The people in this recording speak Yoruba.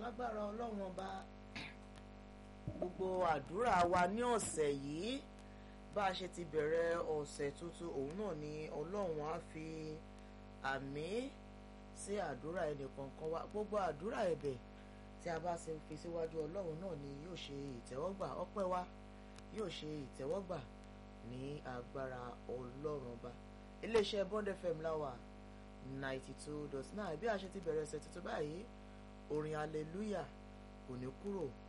lágbára ọlọ́run ọba gbogbo àdúrà wa ní ọ̀sẹ̀ yìí bá a ṣe ti bẹ̀rẹ̀ ọ̀sẹ̀ tuntun òun náà ni ọlọ́run á fi àmì sí àdúrà ẹnìkọ̀ọ̀kan wa gbogbo àdúrà ẹ̀bẹ̀ tí a bá ṣe fi síwájú ọlọ́run náà ni yóò ṣe ìtẹ́wọ́gbà ọpẹ́ wa yóò ṣe ìtẹ́wọ́gbà ní agbára ọlọ́run ọba iléeṣẹ́ Bond FM láwà ninety two dot nine bí a ṣe ti bẹ̀rẹ̀ ọ̀sẹ̀ tuntun báyìí orin hallelujah kò ní kúrò